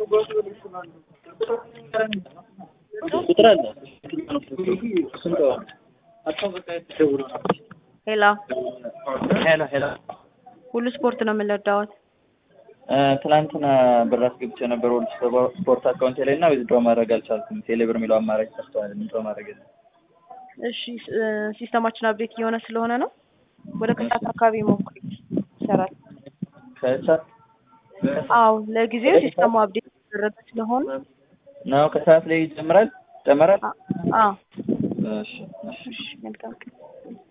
ቁጥር አለ ስንት ሄሎ ሄሎ ሄሎ ሁሉ ስፖርት ነው የምንረዳዎት? ትናንትና ብር አስገብቼ ነበር ወደ ስፖርት አካውንቴ ላይ እና ዊዝድሮ ማድረግ አልቻልኩም። ቴሌብር የሚለው አማራጭ ጠፍቷል። ዊዝድሮ ማድረግ የለም። እሺ ሲስተማችን አፕዴት እየሆነ ስለሆነ ነው። ወደ ከሰዓት አካባቢ ሞክሪ፣ ይሰራል። ከሰዓት አዎ ለጊዜው ሲስተሙ አፕዴት የተደረገ ስለሆነ ነው ከሰዓት ላይ ይጀምራል ይጨምራል። አዎ እሺ እሺ እሺ መልካም ቀን